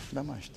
ለማሽት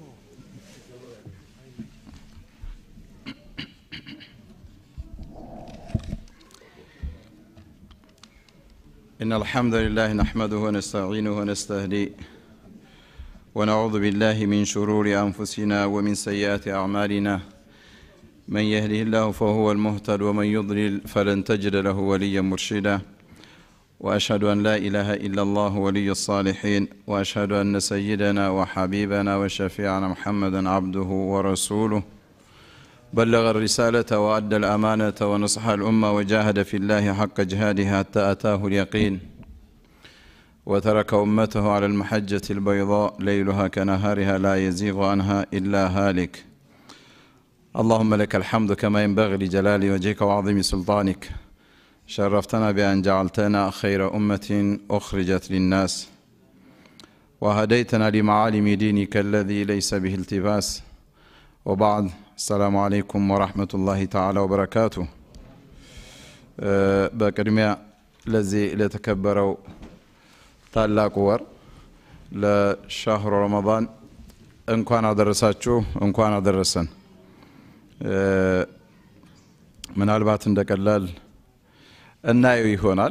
إن الحمد لله نحمده ونستعينه ونستهديه ونعوذ بالله من شرور أنفسنا ومن سيئات أعمالنا من يهده الله فهو المهتد ومن يضلل فلن تجد له وليا مرشدا وأشهد أن لا إله إلا الله ولي الصالحين وأشهد أن سيدنا وحبيبنا وشفيعنا محمدا عبده ورسوله بلغ الرسالة وأدى الأمانة ونصح الأمة وجاهد في الله حق جهاده حتى أتاه اليقين وترك أمته على المحجة البيضاء ليلها كنهارها لا يزيغ عنها إلا هالك اللهم لك الحمد كما ينبغي لجلال وجهك وعظيم سلطانك شرفتنا بأن جعلتنا خير أمة أخرجت للناس وهديتنا لمعالم دينك الذي ليس به التباس وبعد السلام عليكم ورحمة الله تعالى وبركاته በቅድሚያ ለዚህ ለተከበረው ታላቁ ወር ለሻህሩ ረመዳን እንኳን አደረሳችሁ እንኳን አደረሰን ምናልባት እንደ ቀላል እናየው ይሆናል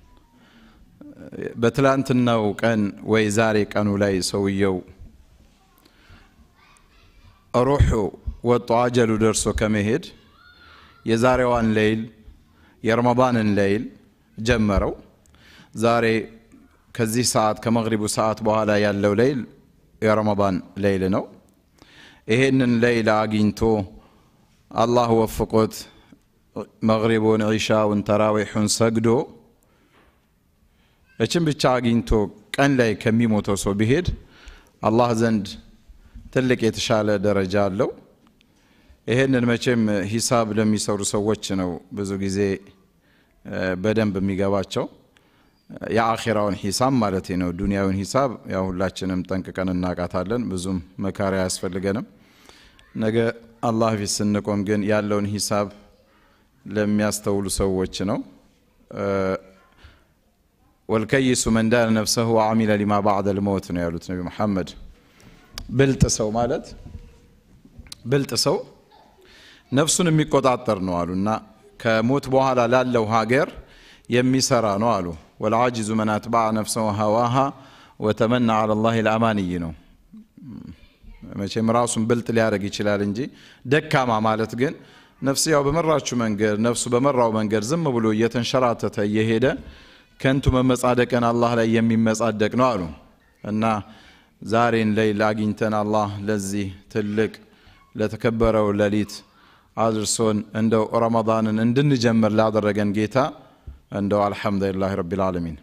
በትላንትናው ቀን ወይ ዛሬ ቀኑ ላይ ሰውየው ሩሑ ወጦ አጀሉ ደርሶ ከመሄድ የዛሬዋን ሌይል የረመዳንን ሌይል ጀመረው ዛሬ ከዚህ ሰዓት ከመግሪቡ ሰዓት በኋላ ያለው ሌይል የረመዳን ሌይል ነው ይሄንን ሌይል አግኝቶ አላህ ወፍቆት መግሪቡን ዒሻውን ተራዊሑን ሰግዶ እችን ብቻ አግኝቶ ቀን ላይ ከሚሞተው ሰው ቢሄድ አላህ ዘንድ ትልቅ የተሻለ ደረጃ አለው ይሄንን መቼም ሂሳብ ለሚሰሩ ሰዎች ነው ብዙ ጊዜ በደንብ የሚገባቸው የአኼራውን ሂሳብ ማለት ነው ዱንያውን ሂሳብ ያው ሁላችንም ጠንቅቀን እናቃታለን ብዙም መካሪያ አያስፈልገንም ነገ አላህ ፊት ስንቆም ግን ያለውን ሂሳብ ለሚያስተውሉ ሰዎች ነው ወልከይሱ መን ዳነ ነፍሰሁ ወአሚለ ሊማ ባዕደ ልመውት ነው ያሉት ነቢ መሐመድ ብልጥ ሰው ማለት ብልጥ ሰው ነፍሱን የሚቆጣጠር ነው አሉ እና ከሞት በኋላ ላለው ሀገር የሚሰራ ነው አሉ ወልዓጅዙ መን አትባዕ ነፍሰው ሀዋሃ ወተመና አላ ላህ ልአማንይ ነው መቼም ራሱን ብልጥ ሊያደርግ ይችላል እንጂ ደካማ ማለት ግን ነፍስ ያው በመራችው መንገድ ነፍሱ በመራው መንገድ ዝም ብሎ እየተንሸራተተ እየሄደ ከንቱ መመጻደቅን አላህ ላይ የሚመጻደቅ ነው አሉ እና ዛሬን ሌይል አግኝተን አላህ ለዚህ ትልቅ ለተከበረው ሌሊት አድርሶን እንደው ረመዳንን እንድንጀምር ላደረገን ጌታ እንደው አልሐምዱሊላህ ረቢል ዓለሚን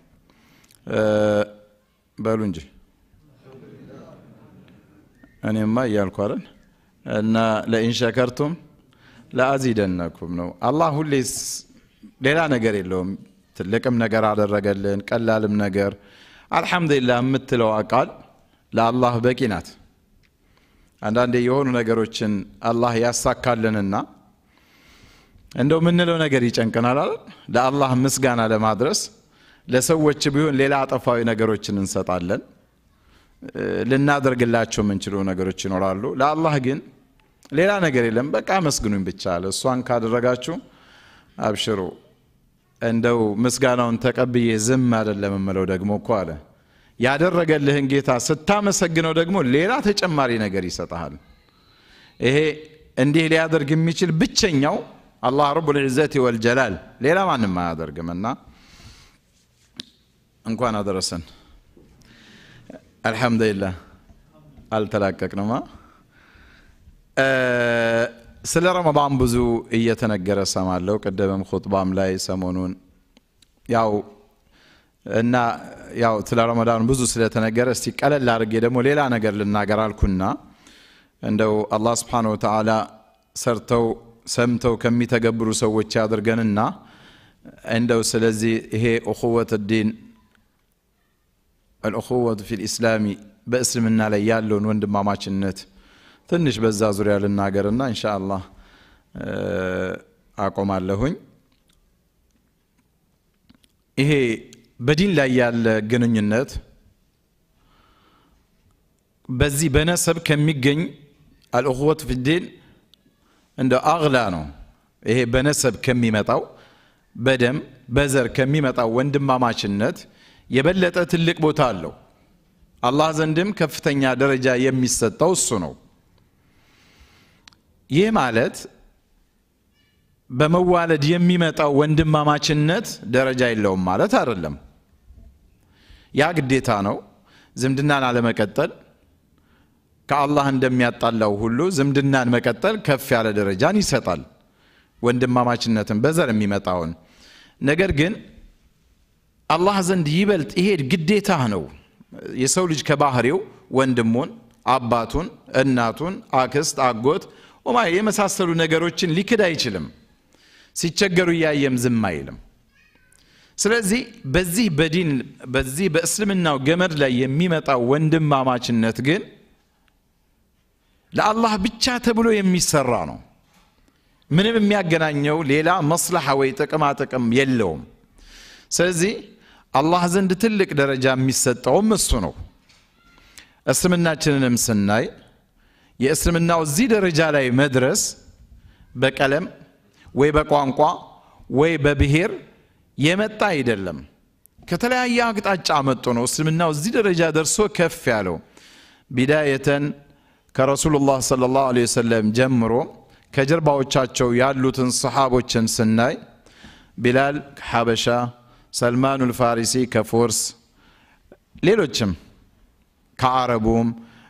በሉ እንጂ እኔማ እያልኩ አይደል እና ለኢን ሸከርቱም ለአዚደነኩም ነው አላህ ሁሌ ሌላ ነገር የለውም ትልቅም ነገር አደረገልን ቀላልም ነገር አልሐምዱሊላህ የምትለው ቃል ለአላህ በቂ ናት አንዳንዴ የሆኑ ነገሮችን አላህ ያሳካልንና እንደው የምንለው ነገር ይጨንቀናል አይደል ለአላህ ምስጋና ለማድረስ ለሰዎች ቢሆን ሌላ አጠፋዊ ነገሮችን እንሰጣለን ልናደርግላቸው የምንችለው ነገሮች ይኖራሉ ለአላህ ግን ሌላ ነገር የለም በቃ አመስግኑኝ ብቻ አለ እሷን ካደረጋችሁ አብሽሩ እንደው ምስጋናውን ተቀብዬ ዝም አይደለም የምለው ደግሞ እኮ አለ ያደረገልህን ጌታ ስታመሰግነው ደግሞ ሌላ ተጨማሪ ነገር ይሰጠሃል ይሄ እንዲህ ሊያደርግ የሚችል ብቸኛው አላህ ረቡል ዒዘት ወልጀላል ሌላ ማንም አያደርግም እና እንኳን አደረሰን አልሐምዱሊላህ አልተላቀቅንማ ስለ ረመዳን ብዙ እየተነገረ ሰማለው ቅድምም ኹጥባም ላይ ሰሞኑን ያው እና ያው ስለ ረመዳን ብዙ ስለተነገረ እስቲ ቀለል አድርጌ ደግሞ ሌላ ነገር ልናገር አልኩና እንደው አላህ ስብሓን ወተዓላ ሰርተው ሰምተው ከሚተገብሩ ሰዎች ያድርገንና እንደው ስለዚህ ይሄ እኹወት ዲን አልእኹወቱ ፊ ልእስላሚ በእስልምና ላይ ያለውን ወንድማማችነት ትንሽ በዛ ዙሪያ ልናገርና እንሻ አላህ አቆማለሁኝ ይሄ በዲን ላይ ያለ ግንኙነት በዚህ በነሰብ ከሚገኝ አልእኽወት ፊዲን እንደ አግላ ነው። ይሄ በነሰብ ከሚመጣው በደም በዘር ከሚመጣው ወንድማማችነት የበለጠ ትልቅ ቦታ አለው። አላህ ዘንድም ከፍተኛ ደረጃ የሚሰጠው እሱ ነው። ይህ ማለት በመዋለድ የሚመጣው ወንድማማችነት ደረጃ የለውም ማለት አይደለም። ያ ግዴታ ነው። ዝምድናን አለመቀጠል ከአላህ እንደሚያጣላው ሁሉ ዝምድናን መቀጠል ከፍ ያለ ደረጃን ይሰጣል፣ ወንድማማችነትን በዘር የሚመጣውን ነገር ግን አላህ ዘንድ ይበልጥ ይሄ ግዴታ ነው። የሰው ልጅ ከባህሪው ወንድሙን፣ አባቱን፣ እናቱን፣ አክስት፣ አጎት ኦማ የመሳሰሉ ነገሮችን ሊክድ አይችልም። ሲቸገሩ እያየም ዝም አይልም። ስለዚህ በዚህ በዲን በዚህ በእስልምናው ገመድ ላይ የሚመጣው ወንድማማችነት ግን ለአላህ ብቻ ተብሎ የሚሰራ ነው። ምንም የሚያገናኘው ሌላ መስለሐ ወይ ጥቅማ ጥቅም የለውም። ስለዚህ አላህ ዘንድ ትልቅ ደረጃ የሚሰጠውም እሱ ነው። እስልምናችንንም ስናይ የእስልምናው እዚህ ደረጃ ላይ መድረስ በቀለም ወይ በቋንቋ ወይ በብሔር የመጣ አይደለም። ከተለያየ አቅጣጫ መጥቶ ነው እስልምናው እዚህ ደረጃ ደርሶ ከፍ ያለው። ቢዳየተን ከረሱሉላህ ሰለላሁ ዐለይሂ ወሰለም ጀምሮ ከጀርባዎቻቸው ያሉትን ሰሓቦችን ስናይ ቢላል ከሐበሻ፣ ሰልማኑ ልፋሪሲ ከፎርስ፣ ሌሎችም ከአረቡም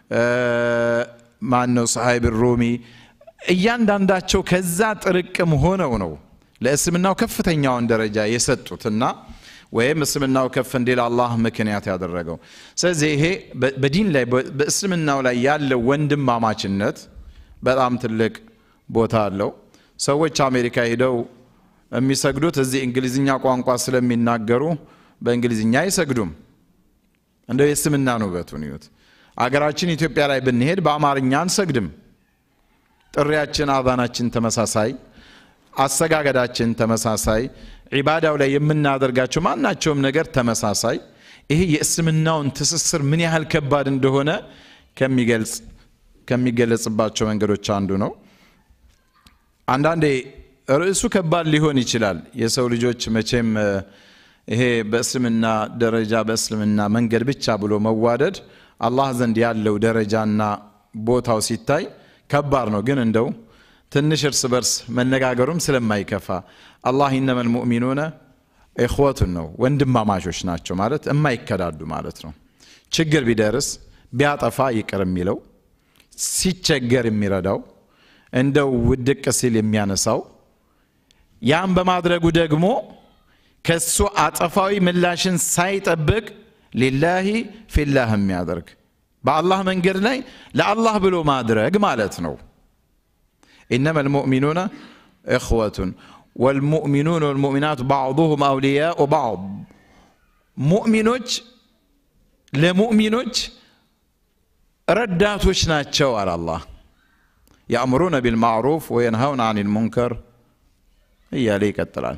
ማነው ሰሃይብ ሩሚ እያንዳንዳቸው ከዛ ጥርቅም ሆነው ነው ለእስልምናው ከፍተኛውን ደረጃ የሰጡትና ወይም እስልምናው ከፍ እንዲል አላህ ምክንያት ያደረገው። ስለዚህ ይሄ በዲን ላይ በእስልምናው ላይ ያለው ወንድማማችነት በጣም ትልቅ ቦታ አለው። ሰዎች አሜሪካ ሄደው የሚሰግዱት እዚህ እንግሊዝኛ ቋንቋ ስለሚናገሩ በእንግሊዝኛ አይሰግዱም። እንደው የእስልምናን ውበቱን ይዩት። አገራችን ኢትዮጵያ ላይ ብንሄድ በአማርኛ አንሰግድም። ጥሪያችን፣ አዛናችን ተመሳሳይ፣ አሰጋገዳችን ተመሳሳይ፣ ዒባዳው ላይ የምናደርጋቸው ማናቸውም ነገር ተመሳሳይ። ይሄ የእስልምናውን ትስስር ምን ያህል ከባድ እንደሆነ ከሚገልጽ ከሚገለጽባቸው መንገዶች አንዱ ነው። አንዳንዴ ርዕሱ ከባድ ሊሆን ይችላል። የሰው ልጆች መቼም ይሄ በእስልምና ደረጃ በእስልምና መንገድ ብቻ ብሎ መዋደድ አላህ ዘንድ ያለው ደረጃና ቦታው ሲታይ ከባድ ነው። ግን እንደው ትንሽ እርስ በርስ መነጋገሩም ስለማይከፋ አላህ ኢነመል ሙእሚኑነ ኢኽወቱን ነው ወንድማማቾች ናቸው ማለት የማይከዳዱ ማለት ነው። ችግር ቢደርስ ቢያጠፋ ይቅር የሚለው ሲቸገር የሚረዳው እንደው ውድቅ ሲል የሚያነሳው ያም በማድረጉ ደግሞ ከሱ አጸፋዊ ምላሽን ሳይጠብቅ ሊላሂ ፊላህ የሚያደርግ በአላህ መንገድ ላይ ለአላህ ብሎ ማድረግ ማለት ነው። ኢነማ ልሙእሚኑነ እኽወቱን ወልሙእሚኑን ወልሙእሚናት ባዕዱሁም አውልያኡ ባዕድ ሙእሚኖች ለሙእሚኖች ረዳቶች ናቸው አለ አላህ። ያእምሩነ ቢልማዕሩፍ ወየንሃውን አን ልሙንከር እያለ ይቀጥላል።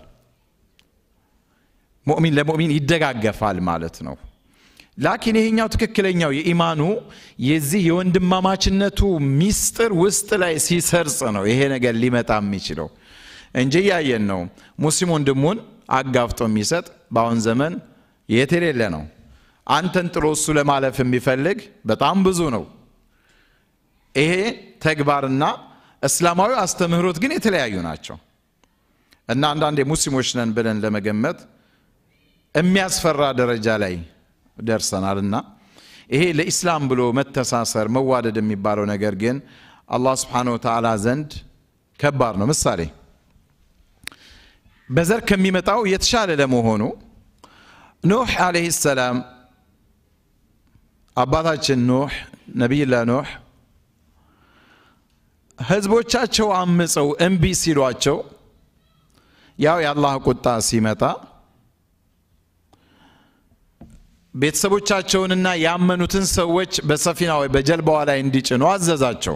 ሙእሚን ለሙእሚን ይደጋገፋል ማለት ነው። ላኪን ይሄኛው ትክክለኛው የኢማኑ የዚህ የወንድማማችነቱ ሚስጥር ውስጥ ላይ ሲሰርጽ ነው ይሄ ነገር ሊመጣ የሚችለው እንጂ እያየን ነው። ሙስሊም ወንድሙን አጋፍጦ የሚሰጥ በአሁን ዘመን የት የሌለ ነው። አንተን ጥሎ እሱ ለማለፍ የሚፈልግ በጣም ብዙ ነው። ይሄ ተግባርና እስላማዊ አስተምህሮት ግን የተለያዩ ናቸው እና አንዳንዴ ሙስሊሞች ነን ብለን ለመገመት የሚያስፈራ ደረጃ ላይ ደርሰናል እና ይሄ ለኢስላም ብሎ መተሳሰር መዋደድ የሚባለው ነገር ግን አላህ ስብሓነሁ ወተዓላ ዘንድ ከባድ ነው። ምሳሌ በዘር ከሚመጣው የተሻለ ለመሆኑ ኑሕ ዓለይሂ ሰላም አባታችን ኑሕ ነቢይላህ ኑሕ ህዝቦቻቸው አምፀው እምቢ ሲሏቸው ያው የአላህ ቁጣ ሲመጣ ቤተሰቦቻቸውንና ያመኑትን ሰዎች በሰፊና ወይ በጀልባዋ ላይ እንዲጭኑ አዘዛቸው።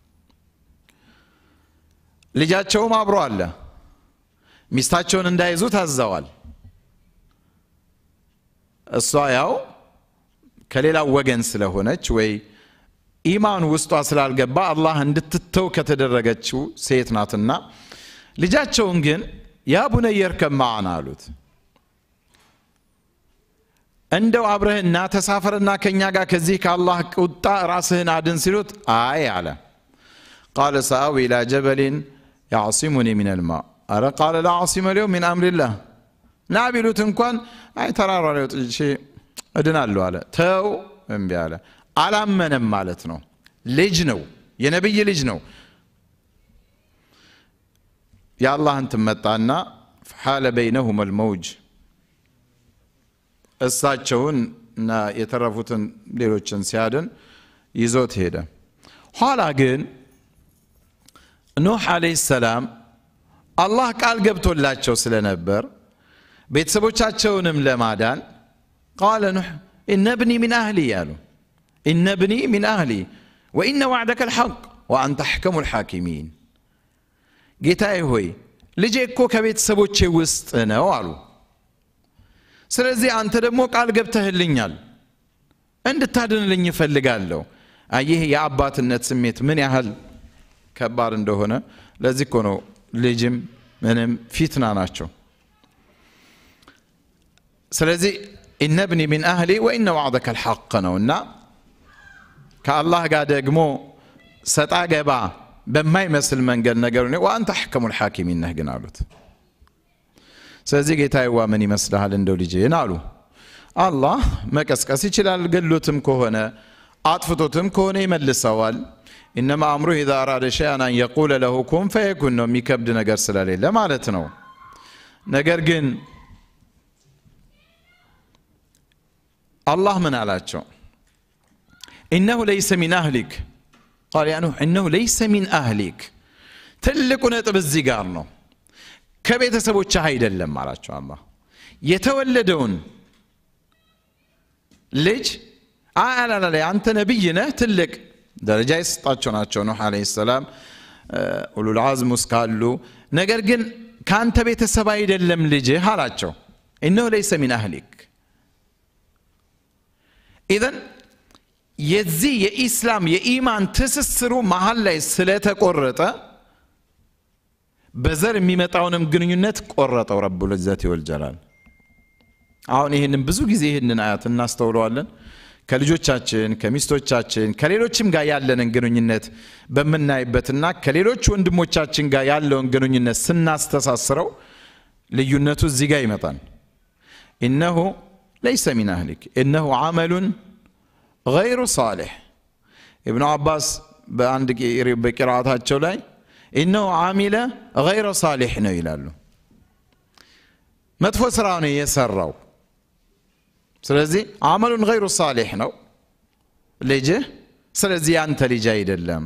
ልጃቸውም አብሮ አለ። ሚስታቸውን እንዳይዙ ታዘዋል። እሷ ያው ከሌላው ወገን ስለሆነች ወይ ኢማን ውስጧ ስላልገባ አላህ እንድትተው ከተደረገችው ሴት ናትና ልጃቸውን ግን ያ ቡነየ እርከብ መዓና አሉት። እንደው አብረህና ተሳፈርና ከእኛ ጋር ከዚህ ከአላህ ቁጣ ራስህን አድን ሲሉት አይ አለ። ቃለ ሰአዊ ኢላ ጀበሊን ያዕሲሙኒ ሚን ልማ አረ ቃለ ላ ዓሲመ ልየውም ሚን አምሪላህ ና ቢሉት እንኳን አይ ተራራ ላይ ወጥቼ እድናለሁ አለ። ተው እምቢ አለ። አላመነም ማለት ነው። ልጅ ነው፣ የነቢይ ልጅ ነው። የአላህን ትመጣና ሓለ በይነሁም አልመውጅ እሳቸውን እና የተረፉትን ሌሎችን ሲያድን ይዞት ሄደ። ኋላ ግን ኑሕ ዓለይሂ ሰላም አላህ ቃል ገብቶላቸው ስለነበር ቤተሰቦቻቸውንም ለማዳን ቃለ ኑሕ ኢነ ብኒ ሚን አህሊ ያሉ ኢነ ብኒ ሚን አህሊ ወኢነ ዋዕደከ ልሐቅ ወአንተ አሕከሙ ልሓኪሚን ጌታዬ ሆይ ልጄ እኮ ከቤተሰቦቼ ውስጥ ነው አሉ። ስለዚህ አንተ ደግሞ ቃል ገብተህልኛል እንድታድንልኝ እፈልጋለሁ። ይህ የአባትነት ስሜት ምን ያህል ከባድ እንደሆነ ለዚህ እኮ ነው ልጅም ምንም ፊትና ናቸው። ስለዚህ ኢነ ብኒ ሚን አህሊ ወኢነ ዋዕደከ ልሐቅ ነው እና ከአላህ ጋር ደግሞ ሰጣ ገባ በማይመስል መንገድ ነገር ወአንተ አሕከሙ ልሓኪሚን ነህ ግን አሉት። ስለዚህ ጌታዬዋ ምን ይመስልሃል እንደው ልጄን አሉ። አላህ መቀስቀስ ይችላል፣ ገሎትም ከሆነ አጥፍቶትም ከሆነ ይመልሰዋል። ኢነማ አምሩህ ኢዛ አራደ ሸይአን አን የቁለ ለሁ ኩን ፈየኩን ነው፣ የሚከብድ ነገር ስለሌለ ማለት ነው። ነገር ግን አላህ ምን አላቸው? ኢነሁ ለይሰ ሚን አህሊክ ቃል ያ ኑሕ እነሁ ለይሰ ሚን አህሊክ። ትልቁ ነጥብ እዚህ ጋር ነው። ከቤተሰቦችህ አይደለም አላቸው አላህ። የተወለደውን ልጅ አላላ አንተ ነቢይ ነህ፣ ትልቅ ደረጃ የሰጣቸው ናቸው ኑሕ ዓለይሂ ሰላም ኡሉል ዓዝም ውስጥ ካሉ። ነገር ግን ከአንተ ቤተሰብ አይደለም ልጅህ አላቸው። እነሁ ለይሰ ሚን አህሊክ ኢዘን የዚህ የኢስላም የኢማን ትስስሩ መሀል ላይ ስለተቆረጠ በዘር የሚመጣውንም ግንኙነት ቆረጠው ረቡል ዒዘቲ ወልጀላል። አሁን ይህንን ብዙ ጊዜ ይህንን አያት እናስተውለዋለን። ከልጆቻችን ከሚስቶቻችን ከሌሎችም ጋር ያለንን ግንኙነት በምናይበትና ከሌሎች ወንድሞቻችን ጋር ያለውን ግንኙነት ስናስተሳስረው ልዩነቱ እዚህ ጋር ይመጣል። ኢነሁ ለይሰ ሚን አህሊክ ኢነሁ ዓመሉን ገይሩ ሳሌሕ ኢብኑ አባስ በአንድ በቂራአታቸው ላይ ኢነሁ ዓሚለ ገይረ ሳሌሕ ነው ይላሉ። መጥፎ ስራ ነው የሰራው። ስለዚህ አመሉን ገይሩ ሳሌሕ ነው ልጅህ። ስለዚህ ያንተ ልጅ አይደለም።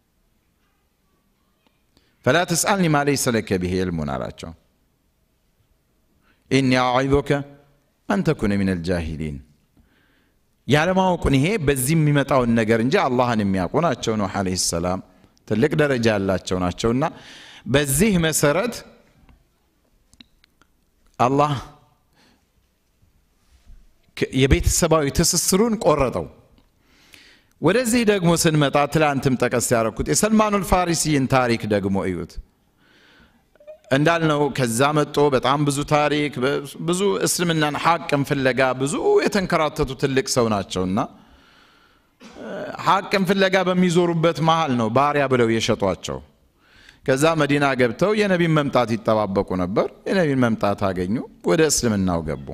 ፈላ ተስአልኒ ማ ለይሰ ለከ ብሂ ዕልሙን አላቸው። ኢኒ አዒዙከ አን ተኩነ ሚን አልጃሂሊን ያለማወቁን ይሄ በዚህ የሚመጣውን ነገር እንጂ አላህን የሚያውቁ ናቸው። ኑሕ ዓለይሂ ሰላም ትልቅ ደረጃ ያላቸው ናቸውና በዚህ መሰረት አላህ የቤተሰባዊ ትስስሩን ቆረጠው። ወደዚህ ደግሞ ስንመጣ ትላንትም ጠቀስ ያደረኩት የሰልማኑል ፋሪሲን ታሪክ ደግሞ እዩት። እንዳልነው ከዛ መጦ በጣም ብዙ ታሪክ ብዙ እስልምናን ሐቅን ፍለጋ ብዙ የተንከራተቱ ትልቅ ሰው ናቸውና ሐቅን ፍለጋ በሚዞሩበት መሃል ነው ባሪያ ብለው የሸጧቸው። ከዛ መዲና ገብተው የነቢን መምጣት ይጠባበቁ ነበር። የነቢን መምጣት አገኙ፣ ወደ እስልምናው ገቡ።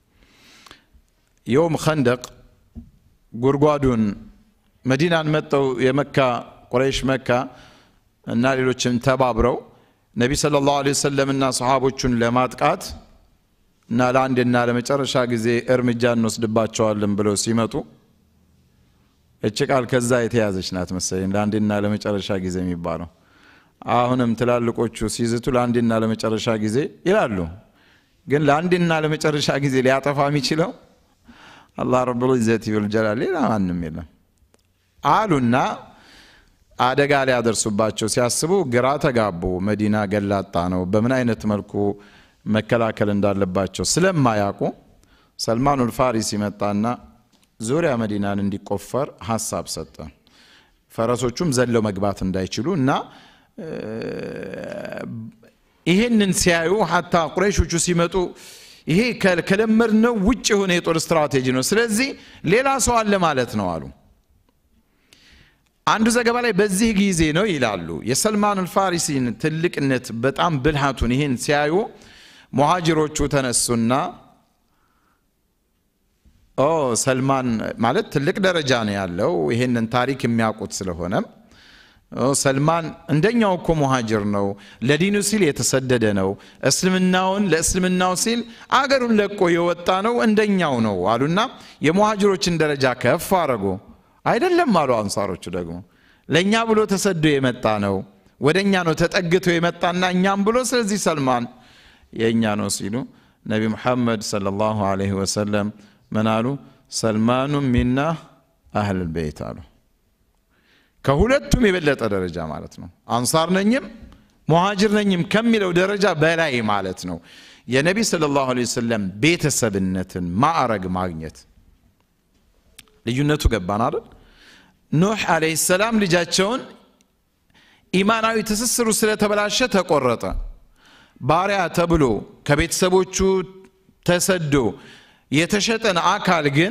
የውም ኸንደቅ ጉድጓዱን መዲናን መጠው የመካ ቁረይሽ መካ እና ሌሎችም ተባብረው ነቢ ሰለላሁ ዐለይሂ ወሰለምና ሰሓቦቹን ለማጥቃት እና ለአንድና ለመጨረሻ ጊዜ እርምጃ እንወስድባቸዋለን ብለው ሲመጡ እች ቃል ከዛ የተያዘች ናት መሰለኝ። ለአንድና ለመጨረሻ ጊዜ የሚባለው አሁንም ትላልቆቹ ሲዝቱ ለአንድና ለመጨረሻ ጊዜ ይላሉ። ግን ለአንድና ለመጨረሻ ጊዜ ሊያጠፋ የሚችለው አላህ ረቡል ዒዘቲ ወልጀላል ሌላ ማንም የለም አሉና አደጋ ሊያደርሱባቸው ሲያስቡ ግራ ተጋቡ። መዲና ገላጣ ነው። በምን አይነት መልኩ መከላከል እንዳለባቸው ስለማያውቁ ሰልማኑል ፋሪሲ መጣና ዙሪያ መዲናን እንዲቆፈር ሀሳብ ሰጠ። ፈረሶቹም ዘለው መግባት እንዳይችሉ እና ይሄንን ሲያዩ ሀታ ቁረይሾቹ ሲመጡ ይሄ ከለመድነው ውጭ የሆነ የጦር ስትራቴጂ ነው፣ ስለዚህ ሌላ ሰው አለ ማለት ነው አሉ። አንዱ ዘገባ ላይ በዚህ ጊዜ ነው ይላሉ የሰልማን አልፋሪሲን ትልቅነት በጣም ብልሃቱን ይህን ሲያዩ ሙሃጅሮቹ ተነሱና ኦ ሰልማን ማለት ትልቅ ደረጃ ነው ያለው ይሄንን ታሪክ የሚያውቁት ስለሆነም ሰልማን እንደኛው እኮ ሙሃጅር ነው ለዲኑ ሲል የተሰደደ ነው እስልምናውን ለእስልምናው ሲል አገሩን ለቆ የወጣ ነው እንደኛው ነው አሉና የሙሃጅሮችን ደረጃ ከፍ አረጉ አይደለም አሉ አንሳሮቹ ደግሞ ለእኛ ብሎ ተሰዶ የመጣ ነው ወደ እኛ ነው ተጠግቶ የመጣና እኛም ብሎ ስለዚህ ሰልማን የእኛ ነው ሲሉ ነቢ ሙሐመድ ሰለላሁ ዐለይሂ ወሰለም ምን አሉ ሰልማኑ ሚና አህል ቤት አሉ ከሁለቱም የበለጠ ደረጃ ማለት ነው አንሳር ነኝም ሙሃጅር ነኝም ከሚለው ደረጃ በላይ ማለት ነው የነቢ ሰለላሁ ዐለይሂ ወሰለም ቤተሰብነትን ማዕረግ ማግኘት ልዩነቱ ገባን አይደል ኑሕ አለይሂ ሰላም ልጃቸውን ኢማናዊ ትስስሩ ስለተበላሸ ተቆረጠ ባሪያ ተብሎ ከቤተሰቦቹ ተሰዶ የተሸጠን አካል ግን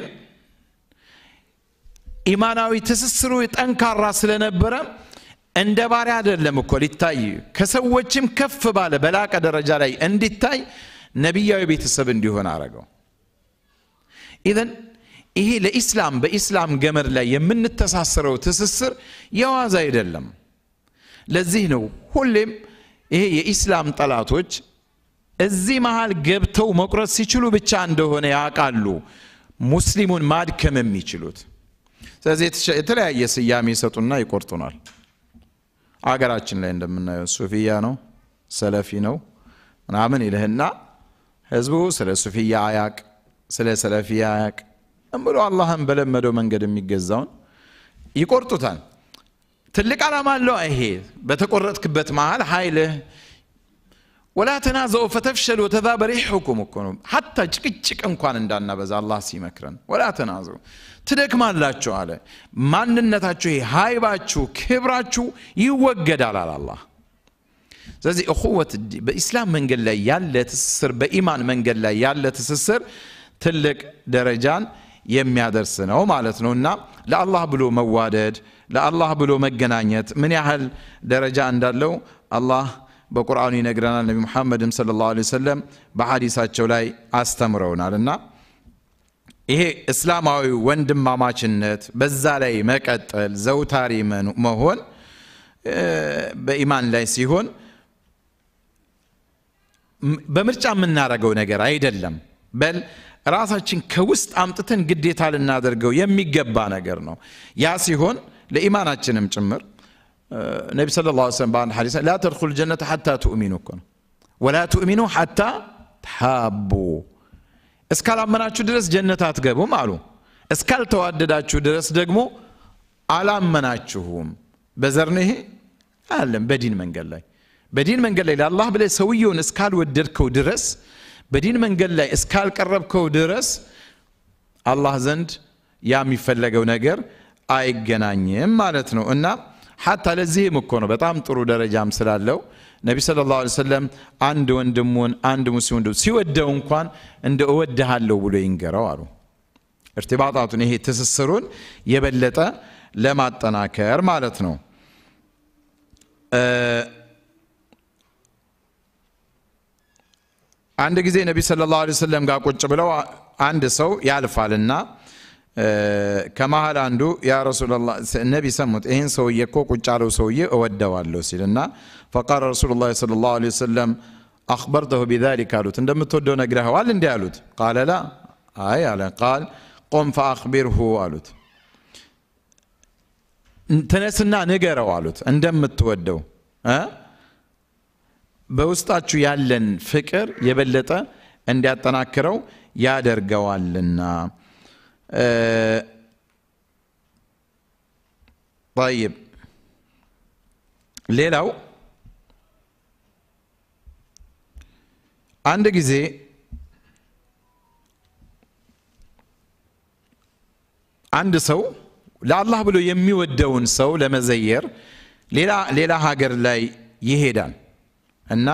ኢማናዊ ትስስሩ ጠንካራ ስለነበረ እንደ ባሪያ አይደለም እኮ ሊታይ ከሰዎችም ከፍ ባለ በላቀ ደረጃ ላይ እንዲታይ ነቢያዊ ቤተሰብ እንዲሆን አረገው ኢዘን ይሄ ለኢስላም በኢስላም ገመድ ላይ የምንተሳሰረው ትስስር የዋዛ አይደለም ለዚህ ነው ሁሌም ይሄ የኢስላም ጠላቶች እዚህ መሃል ገብተው መቁረጥ ሲችሉ ብቻ እንደሆነ ያውቃሉ ሙስሊሙን ማድከም የሚችሉት ስለዚህ የተለያየ ስያሜ ይሰጡና ይቆርጡናል አገራችን ላይ እንደምናየው ሱፊያ ነው ሰለፊ ነው ምናምን ይልህና ህዝቡ ስለ ሱፊያ አያቅ ስለ ሰለፊያ አያቅ ብሎ አላህን በለመደው መንገድ የሚገዛውን ይቆርጡታል ትልቅ ዓላማ አለው ይሄ በተቆረጥክበት መሃል ኃይልህ ወላ ተናዘው ፈተፍሸሉ ወተዛበ ሪሑኩም እኮ ነው ሀታ ጭቅጭቅ እንኳን እንዳናበዛ አላህ ሲመክረን ወላ ተናዘው ትደክማላችሁ አለ ማንነታችሁ ይሄ ሀይባችሁ ክብራችሁ ይወገዳል አለ አላህ ስለዚህ እኹወት በኢስላም መንገድ ላይ ያለ ትስስር በኢማን መንገድ ላይ ያለ ትስስር ትልቅ ደረጃን የሚያደርስ ነው ማለት ነው እና ለአላህ ብሎ መዋደድ ለአላህ ብሎ መገናኘት ምን ያህል ደረጃ እንዳለው አላህ በቁርአኑ ይነግረናል ነቢ ሙሐመድም ስለ ላሁ ወሰለም በሐዲሳቸው ላይ አስተምረውናል እና ይሄ እስላማዊ ወንድማማችነት በዛ ላይ መቀጠል ዘውታሪ መሆን በኢማን ላይ ሲሆን በምርጫ የምናደርገው ነገር አይደለም በል ራሳችን ከውስጥ አምጥተን ግዴታ ልናደርገው የሚገባ ነገር ነው ያ ሲሆን ለኢማናችንም ጭምር ነቢ ስለ ላ ስለም በአንድ ሐዲስ ላ ተድኩል ጀነተ ሐታ ትኡሚኑ እኮ ነው ወላ ትኡሚኑ ሐታ ተሓቡ እስካላመናችሁ ድረስ ጀነት አትገቡም አሉ እስካልተዋደዳችሁ ድረስ ደግሞ አላመናችሁም በዘር ነው ይሄ አለም በዲን መንገድ ላይ በዲን መንገድ ላይ ለአላህ ብለ ሰውየውን እስካልወደድከው ድረስ በዲን መንገድ ላይ እስካልቀረብከው ድረስ አላህ ዘንድ ያ የሚፈለገው ነገር አይገናኝም ማለት ነው እና ሐታ ለዚህም እኮ ነው በጣም ጥሩ ደረጃም ስላለው ነቢ ስለ ላ ሰለም አንድ ወንድሙን አንድ ሙስሊም ወንድሙ ሲወደው እንኳን እንደ እወድሃለሁ ብሎ ይንገረው አሉ እርትባጣቱን ይሄ ትስስሩን የበለጠ ለማጠናከር ማለት ነው አንድ ጊዜ ነቢ ስለ ላሁ ሰለም ጋር ቁጭ ብለው አንድ ሰው ያልፋልና ከመሀል አንዱ ያ ረሱላላ ነቢ ሰሙት ይህን ሰውዬ እኮ ቁጭ ያለው ሰውዬ እወደዋለሁ ሲልና ፈቃል ረሱሉ ላ ስለ ላሁ ወሰለም አክበርተሁ ቢዛሊክ አሉት እንደምትወደው ነግረኸዋል እንዲህ አሉት ቃለ ላ አይ አለ ቃል ቆም ፈአክቢርሁ አሉት ተነስና ንገረው አሉት እንደምትወደው በውስጣችሁ ያለን ፍቅር የበለጠ እንዲያጠናክረው ያደርገዋልና طيب ሌላው አንድ ጊዜ አንድ ሰው ለአላህ ብሎ የሚወደውን ሰው ለመዘየር ሌላ ሀገር ላይ ይሄዳል እና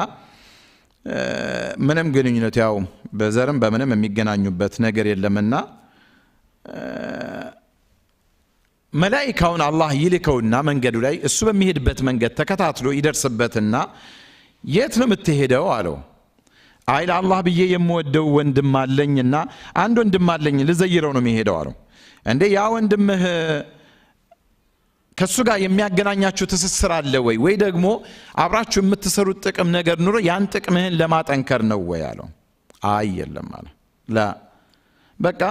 ምንም ግንኙነት ያው በዘርም በምንም የሚገናኙበት ነገር የለምና መላኢካውን አላህ ይልከውና መንገዱ ላይ እሱ በሚሄድበት መንገድ ተከታትሎ ይደርስበትና የት ነው የምትሄደው አለው አይ ለአላህ ብዬ የምወደው ወንድም አለኝና አንድ ወንድም አለኝ ልዘይረው ነው የሚሄደው አለው እንዴ ያ ወንድምህ ከእሱ ጋር የሚያገናኛችሁ ትስስር አለ ወይ ወይ ደግሞ አብራችሁ የምትሰሩት ጥቅም ነገር ኑሮ ያን ጥቅምህን ለማጠንከር ነው ወይ አለው አይ የለም አለ ላ በቃ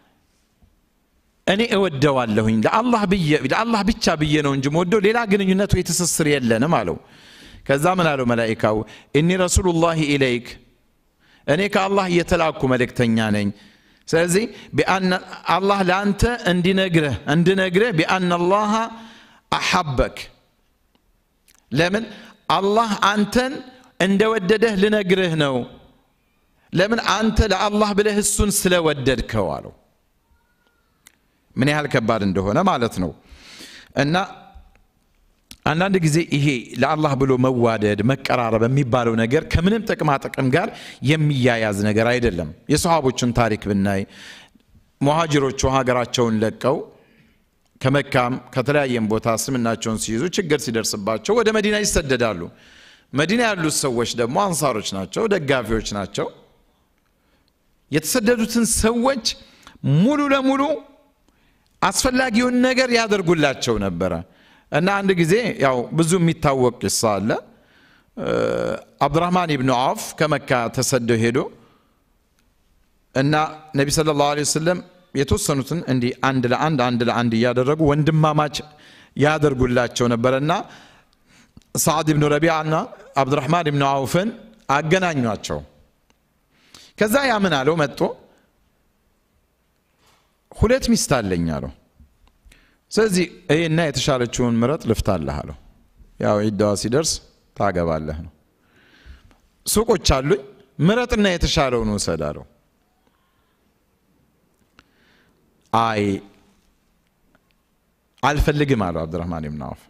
እኔ እወደዋለሁኝ ለአላህ ብዬ ለአላህ ብቻ ብዬ ነው እንጂ ወደው ሌላ ግንኙነት ወይ ትስስር የለንም አለው ከዛ ምን አለው መላኢካው እኒ ረሱሉላህ ኢለይክ እኔ ከአላህ እየተላኩ መልእክተኛ ነኝ ስለዚህ አላህ ለአንተ እንዲነግረህ እንድነግረህ ቢአና አላህ አሐበክ ለምን አላህ አንተን እንደወደደህ ልነግርህ ነው ለምን አንተ ለአላህ ብለህ እሱን ስለወደድከው አለው ምን ያህል ከባድ እንደሆነ ማለት ነው እና አንዳንድ ጊዜ ይሄ ለአላህ ብሎ መዋደድ መቀራረብ የሚባለው ነገር ከምንም ጥቅማ ጥቅም ጋር የሚያያዝ ነገር አይደለም የሰሃቦችን ታሪክ ብናይ ሙሃጅሮቹ ሀገራቸውን ለቀው ከመካም ከተለያየም ቦታ እስልምናቸውን ሲይዙ ችግር ሲደርስባቸው ወደ መዲና ይሰደዳሉ መዲና ያሉት ሰዎች ደግሞ አንሳሮች ናቸው ደጋፊዎች ናቸው የተሰደዱትን ሰዎች ሙሉ ለሙሉ አስፈላጊውን ነገር ያደርጉላቸው ነበረ እና አንድ ጊዜ ያው ብዙ የሚታወቅ ቂሳ አለ አብዱራህማን ኢብኑ አውፍ ከመካ ተሰደው ሄዶ እና ነቢ ስለ ላሁ ወሰለም የተወሰኑትን እንዲህ አንድ ለአንድ አንድ ለአንድ እያደረጉ ወንድማማች ያደርጉላቸው ነበረ እና ሰዓድ ብኑ ረቢዓ እና አብዱራህማን ብኑ አውፍን አገናኟቸው ከዛ ያ ምን አለው መጥቶ ሁለት ሚስት አለኝ አለው ስለዚህ ይህና የተሻለችውን ምረጥ ልፍታለህ አለው ያው ዒዳዋ ሲደርስ ታገባለህ ነው ሱቆች አሉኝ ምረጥና የተሻለውን ውሰድ አለው አይ አልፈልግም አለው አብዱራህማን ብን አውፍ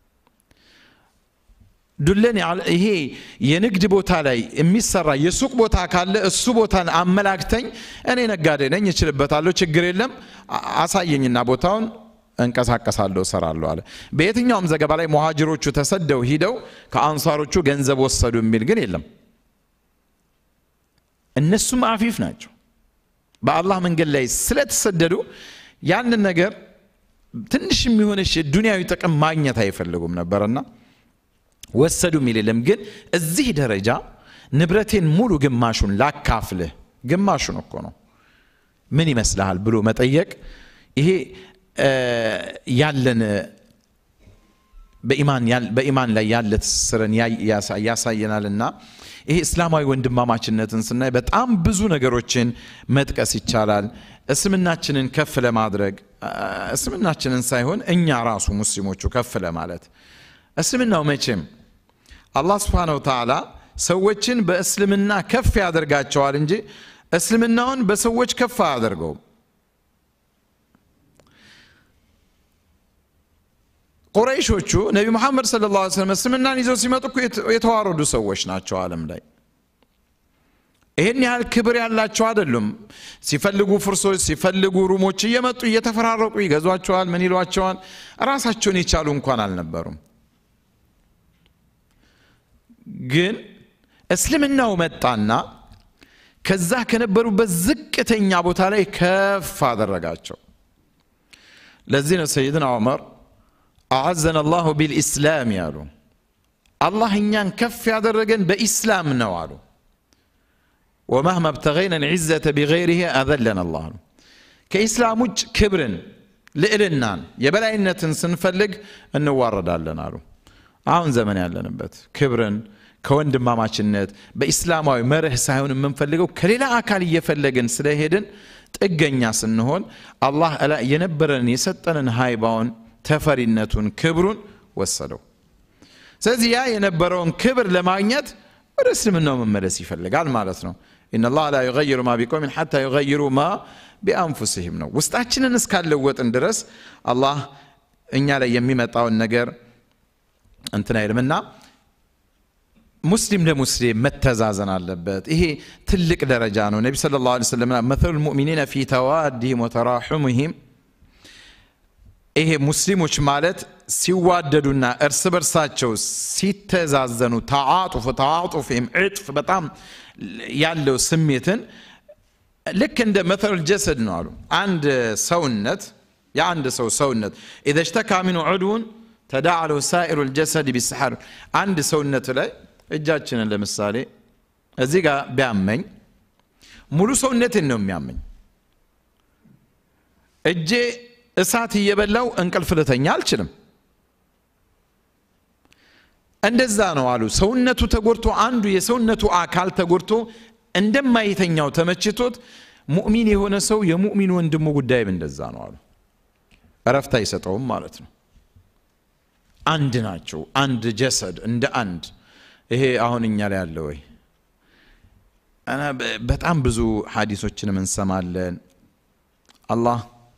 ዱለን ይሄ የንግድ ቦታ ላይ የሚሰራ የሱቅ ቦታ ካለ እሱ ቦታን አመላክተኝ እኔ ነጋዴ ነኝ እችልበታለሁ ችግር የለም አሳየኝና ቦታውን እንቀሳቀሳለሁ እሰራለሁ አለ በየትኛውም ዘገባ ላይ መሃጅሮቹ ተሰደው ሂደው ከአንሳሮቹ ገንዘብ ወሰዱ የሚል ግን የለም እነሱም አፊፍ ናቸው በአላህ መንገድ ላይ ስለተሰደዱ ያንን ነገር ትንሽ የሚሆነች ዱንያዊ ጥቅም ማግኘት አይፈልጉም ነበርና ወሰዱ የሚል የለም ግን እዚህ ደረጃ ንብረቴን ሙሉ ግማሹን ላካፍልህ ግማሹን እኮ ነው ምን ይመስልሃል ብሎ መጠየቅ ይሄ ያለን በኢማን ላይ ያለ ትስስርን ያሳየናልና ይሄ እስላማዊ ወንድማማችነትን ስናይ በጣም ብዙ ነገሮችን መጥቀስ ይቻላል እስልምናችንን ከፍ ለማድረግ እስልምናችንን ሳይሆን እኛ ራሱ ሙስሊሞቹ ከፍ ለማለት እስልምናው መቼም አላህ ስብሓነሁ ወተዓላ ሰዎችን በእስልምና ከፍ ያደርጋቸዋል እንጂ እስልምናውን በሰዎች ከፍ አያደርገውም ቁረይሾቹ ነቢ ሙሐመድ ስለ ላ ስለም እስልምናን ይዘው ሲመጡ እኮ የተዋረዱ ሰዎች ናቸው አለም ላይ ይህን ያህል ክብር ያላቸው አይደሉም ሲፈልጉ ፍርሶች ሲፈልጉ ሩሞች እየመጡ እየተፈራረቁ ይገዟቸዋል ምን ይሏቸዋል ራሳቸውን የቻሉ እንኳን አልነበሩም ግን እስልምናው መጣና ከዛ ከነበሩበት ዝቅተኛ ቦታ ላይ ከፍ አደረጋቸው ለዚህ ነው ሰይድና ዑመር አዓዘን አላሁ ቢልኢስላም ያሉ አላህ እኛን ከፍ ያደረገን በኢስላም ነው አሉ ወመህማ ብተገይና ልዕዘተ ቢገይሪህ አዘለን አላህ ነው ከኢስላም ውጭ ክብርን ልዕልናን የበላይነትን ስንፈልግ እንዋረዳለን አሉ አሁን ዘመን ያለንበት ክብርን ከወንድማማችነት በኢስላማዊ መርህ ሳይሆን የምንፈልገው ከሌላ አካል እየፈለግን ስለሄድን ጥገኛ ስንሆን አላህ የነበረንን የሰጠንን ሃይባውን ተፈሪነቱን ክብሩን ወሰደው ስለዚህ ያ የነበረውን ክብር ለማግኘት ወደ እስልምናው መመለስ ይፈልጋል ማለት ነው ኢነላህ ላ ዩገይሩ ማ ቢቆምን ሓታ ዩገይሩ ማ ቢአንፉስህም ነው ውስጣችንን እስካለወጥን ድረስ አላህ እኛ ላይ የሚመጣውን ነገር እንትን አይልምና ሙስሊም ለሙስሊም መተዛዘን አለበት ይሄ ትልቅ ደረጃ ነው ነቢ ስለ ላሁ ሰለም መثሉ ልሙእሚኒነ ፊ ተዋዲህም ወተራሑምህም ይሄ ሙስሊሞች ማለት ሲዋደዱና እርስ በርሳቸው ሲተዛዘኑ ተዓጡፍ ተዓጡፍም ዕጥፍ በጣም ያለው ስሜትን ልክ እንደ መተል ጀሰድ ነው አሉ አንድ ሰውነት የአንድ ሰው ሰውነት ኢዘ ሽተካ ሚኑ ዑድውን ተዳዕለው ሳኢሩ ልጀሰድ ቢሰሐር አንድ ሰውነት ላይ እጃችንን ለምሳሌ እዚህ ጋር ቢያመኝ ሙሉ ሰውነትን ነው የሚያመኝ እጄ እሳት እየበላው እንቅልፍ ልተኛ አልችልም እንደዛ ነው አሉ ሰውነቱ ተጎድቶ አንዱ የሰውነቱ አካል ተጎድቶ እንደማይተኛው ተመችቶት ሙእሚን የሆነ ሰው የሙእሚን ወንድሙ ጉዳይም እንደዛ ነው አሉ እረፍት አይሰጠውም ማለት ነው አንድ ናቸው አንድ ጀሰድ እንደ አንድ ይሄ አሁን እኛ ላይ አለ ወይ በጣም ብዙ ሀዲሶችንም እንሰማለን አላህ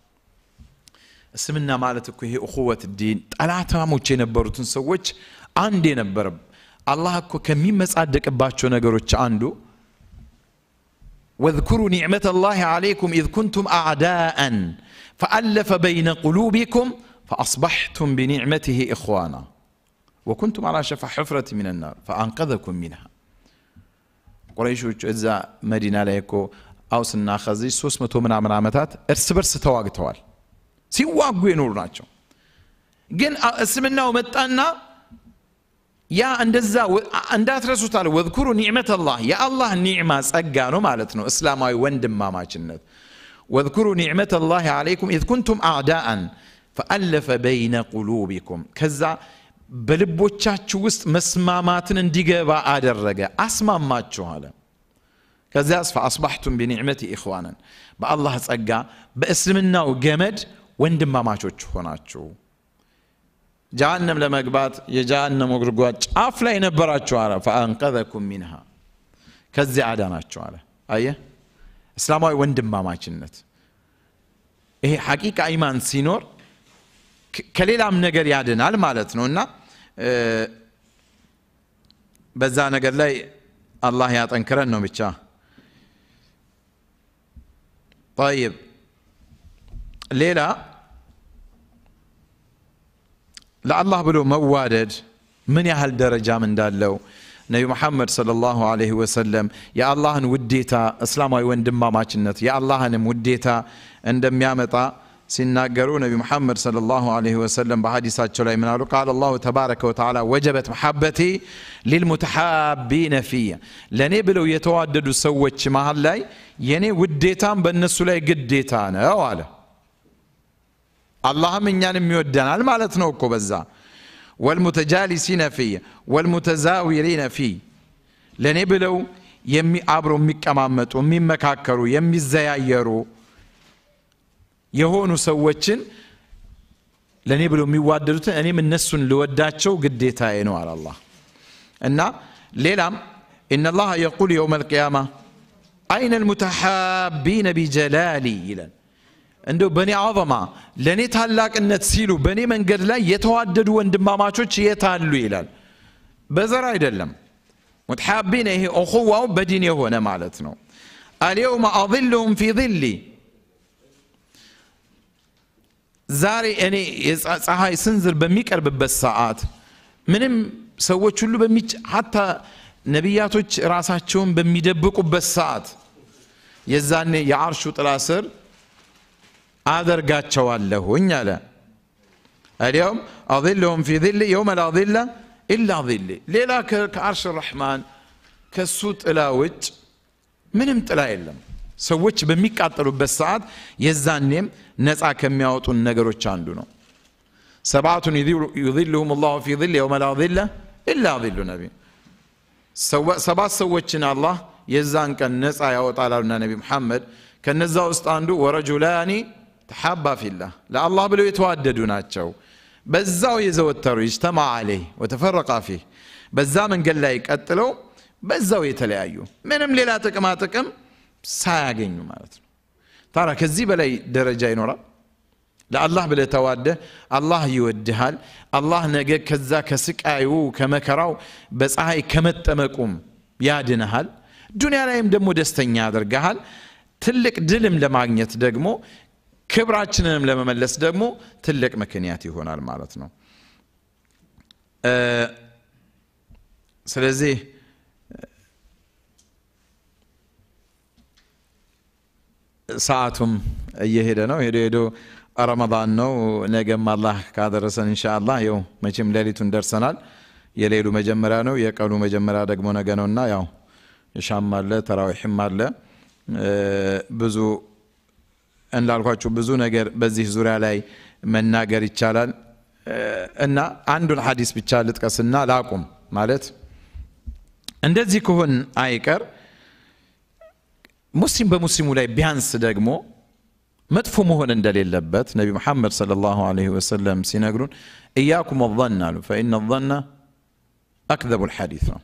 እስልምና ማለት እኮ ይሄ እኹወት ዲን ጠላታሞች የነበሩትን ሰዎች አንድ የነበረ አላህ እኮ ከሚመጻደቅባቸው ነገሮች አንዱ واذكروا نعمة الله عليكم إذ كنتم أعداء فألف بين قلوبكم فأصبحتم بنعمته إخوانا وكنتم على شفا حفرة من النار فأنقذكم منها قريشوች እዛ መዲና ላይ እኮ አውስና ኸዚጅ 300 ምናምን ዓመታት እርስ በርስ ተዋግተዋል ሲዋጉ የኖሩ ናቸው ግን እስልምናው መጣና ያ እንደዛ እንዳትረሱት አለ ወذኩሩ ኒዕመት አላህ የአላህ ኒዕማ ጸጋ ነው ማለት ነው እስላማዊ ወንድማማችነት ወذኩሩ ኒዕመት አላህ አለይኩም ኢዝ ኩንቱም አዕዳአን ፈአለፈ በይነ ቁሉቢኩም ከዛ በልቦቻችሁ ውስጥ መስማማትን እንዲገባ አደረገ አስማማችሁ አለ ከዚያስ ፈአስባሕቱም ቢኒዕመቲ ኢኽዋናን በአላህ ጸጋ በእስልምናው ገመድ ወንድማማቾች ሆናችሁ ጀሃነም ለመግባት የጀሃነም ጉድጓድ ጫፍ ላይ ነበራችሁ አለ ፈአንቀዘኩም ሚንሃ ከዚያ አዳናችሁ አለ አየ እስላማዊ ወንድማማችነት ይሄ ሐቂቃ ኢማን ሲኖር ከሌላም ነገር ያድናል ማለት ነው እና በዛ ነገር ላይ አላህ ያጠንክረን ነው ብቻ طيب ሌላ ለአላህ ብሎ መዋደድ ምን ያህል ደረጃም እንዳለው ነቢ መሐመድ ሰለላሁ ዐለይሂ ወሰለም የአላህን ውዴታ እስላማዊ ወንድማማችነት የአላህንም ውዴታ እንደሚያመጣ ሲናገሩ ነቢ ሙሐመድ ሰለላሁ ዐለይሂ ወሰለም በሐዲሳቸው ላይ ምናሉ ቃል አላሁ ተባረከ ወተዓላ ወጀበት መሐበቴ ሊልሙተሓቢነ ፊየ ለእኔ ብለው የተዋደዱ ሰዎች መሃል ላይ የእኔ ውዴታም በእነሱ ላይ ግዴታ ነው አለ አላህም እኛንም ይወደናል ማለት ነው እኮ በዛ ወልሙተጃሊሲነ ፊ ወልሙተዛዊሪነ ፊ ለእኔ ብለው አብረው የሚቀማመጡ የሚመካከሩ የሚዘያየሩ የሆኑ ሰዎችን ለእኔ ብለው የሚዋደዱትን እኔም እነሱን ልወዳቸው ግዴታዬ ነው አለ አላህ እና ሌላም ኢነላህ የቁል የውም አልቅያማ አይነ ልሙተሓቢነ ቢጀላሊ ይለን እንደው በእኔ አዘማ ለእኔ ታላቅነት ሲሉ በእኔ መንገድ ላይ የተዋደዱ ወንድማማቾች የት አሉ ይላል በዘር አይደለም ሙተሓቢነ ይሄ እኹዋው በዲን የሆነ ማለት ነው አልየውመ አظልሁም ፊ ظሊ ዛሬ እኔ ፀሐይ ስንዝር በሚቀርብበት ሰዓት ምንም ሰዎች ሁሉ በሚች ሀታ ነቢያቶች ራሳቸውን በሚደብቁበት ሰዓት የዛኔ የአርሹ ጥላ ስር አደርጋቸዋለሁኝ አለ اليوم أظلهم في ظل يوم لا ظل إلا ظل ሌላ ከአርሽ ረሕማን ከሱ ጥላ ውጭ ምንም ጥላ የለም ሰዎች በሚቃጠሉበት ሰዓት የዛኔም ነፃ ከሚያወጡን ነገሮች አንዱ ነው ሰብዓቱን ዩظልሁም ላሁ ፊ ظል የውመ ላ ظለ ኢላ ظሉ ነቢ ሰባት ሰዎችን አላህ የዛን ቀን ነፃ ያወጣል አሉና ነቢ ሙሐመድ ከነዛ ውስጥ አንዱ ወረጁላኒ ተሓባ ፊላህ ለአላህ ብለው የተዋደዱ ናቸው በዛው የዘወተሩ ይጅተማ አለይህ ወተፈረቃ ፊህ በዛ መንገድ ላይ ቀጥለው በዛው የተለያዩ ምንም ሌላ ጥቅማ ጥቅም ሳያገኙ ማለት ነው ታዲያ ከዚህ በላይ ደረጃ ይኖራል ለአላህ ብለህ ተዋደህ አላህ ይወድሃል አላህ ነገ ከዛ ከስቃዩ ከመከራው በፀሐይ ከመጠመቁም ያድንሃል ዱንያ ላይም ደግሞ ደስተኛ ያደርግሃል ትልቅ ድልም ለማግኘት ደግሞ ክብራችንንም ለመመለስ ደግሞ ትልቅ ምክንያት ይሆናል ማለት ነው ስለዚህ ሰዓቱም እየሄደ ነው ሄዶ ሄዶ ረመዳን ነው ነገም አላህ ካደረሰን እንሻ አላህ ይው መቼም ሌሊቱን ደርሰናል የሌሉ መጀመሪያ ነው የቀኑ መጀመሪያ ደግሞ ነገ ነውና ያው ሻም አለ ተራዊሕም አለ ብዙ እንዳልኳችሁ ብዙ ነገር በዚህ ዙሪያ ላይ መናገር ይቻላል እና አንዱን ሐዲስ ብቻ ልጥቀስና ላቁም ማለት እንደዚህ ከሆን አይቀር ሙስሊም በሙስሊሙ ላይ ቢያንስ ደግሞ መጥፎ መሆን እንደሌለበት ነቢ ሙሐመድ ሰለላሁ ዐለይሂ ወሰለም ሲነግሩን እያኩም ظን አሉ ፈኢነ ظነ አክዘቡ ልሐዲት ነው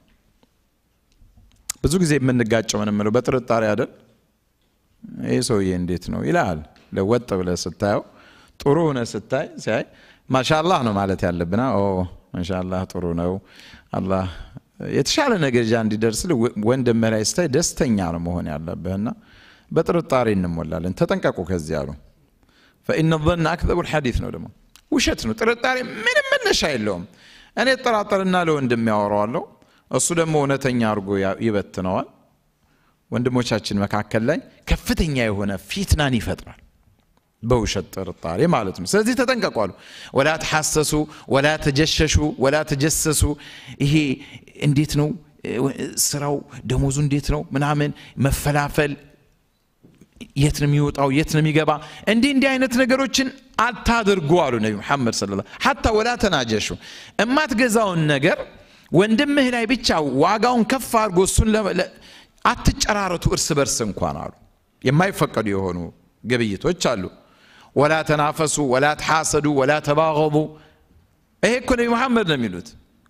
ብዙ ጊዜ የምንጋጨው ምን የምለው በጥርጣሬ አይደል ይህ ሰውዬ እንዴት ነው ይልሃል ለወጥ ብለ ስታየው ጥሩ ሆነ ስታይ ሲያይ ማሻላህ ነው ማለት ያለብና ማሻላህ ጥሩ ነው አላህ የተሻለ ነገርጃ እንዲደርስል ወንድምህ ላይ ስታይ ደስተኛ ነው መሆን ያለብህና በጥርጣሬ እንሞላለን ተጠንቀቁ ከዚህ አሉ ፈኢነ ظን አክዘቡ ልሐዲት ነው ደግሞ ውሸት ነው ጥርጣሬ ምንም መነሻ የለውም እኔ ጠራጠርና ለወንድም ያወረዋለሁ እሱ ደግሞ እውነተኛ አድርጎ ይበትነዋል ወንድሞቻችን መካከል ላይ ከፍተኛ የሆነ ፊትናን ይፈጥራል በውሸት ጥርጣሬ ማለት ነው ስለዚህ ተጠንቀቋሉ ወላ ተሐሰሱ ወላ ተጀሸሹ ወላ ተጀሰሱ ይሄ እንዴት ነው ስራው ደሞዙ እንዴት ነው ምናምን መፈላፈል የት ነው የሚወጣው የት ነው የሚገባ እንዲህ እንዲህ አይነት ነገሮችን አታድርጉ አሉ ነቢ ሙሐመድ ስለ ሐታ ወላ ተናጀሹ እማትገዛውን ነገር ወንድምህ ላይ ብቻ ዋጋውን ከፍ አድርጎ እሱን አትጨራረቱ እርስ በርስ እንኳን አሉ የማይፈቀዱ የሆኑ ግብይቶች አሉ ወላ ተናፈሱ ወላ ተሐሰዱ ወላ ተባገቡ ይሄ እኮ ነቢ መሐመድ ነው የሚሉት